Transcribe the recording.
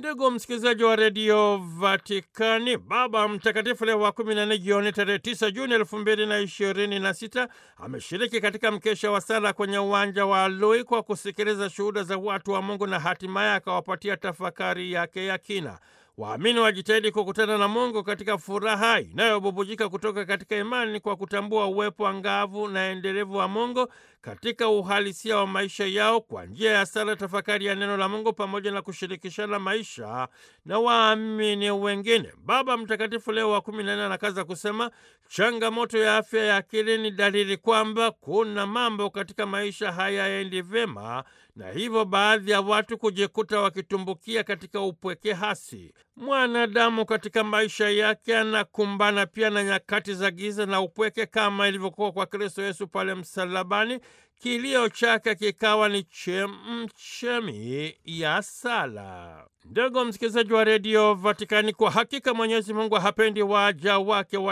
Ndugu msikilizaji wa redio Vatikani, Baba Mtakatifu Leo wa kumi na nne jioni tarehe tisa Juni elfu mbili na ishirini na sita ameshiriki katika mkesha wa sala kwenye uwanja wa Lui kwa kusikiliza shuhuda za watu wa Mungu na hatimaye akawapatia tafakari yake ya kina. Waamini wajitahidi kukutana na Mungu katika furaha inayobubujika kutoka katika imani kwa kutambua uwepo angavu na endelevu wa Mungu katika uhalisia wa maisha yao kwa njia ya sala, tafakari ya neno la Mungu pamoja na kushirikishana maisha na waamini wengine. Baba Mtakatifu Leo wa kumi na nne anakaza kusema changamoto ya afya ya akili ni dalili kwamba kuna mambo katika maisha hayaendi vyema, na hivyo baadhi ya watu kujikuta wakitumbukia katika upweke hasi. Mwanadamu katika maisha yake anakumbana pia na nyakati za giza na upweke kama ilivyokuwa kwa Kristo Yesu pale msalabani. Kilio chake kikawa ni chemchemi ya sala. Ndugu msikilizaji wa redio Vatikani, kwa hakika Mwenyezi Mungu hapendi waja wake wa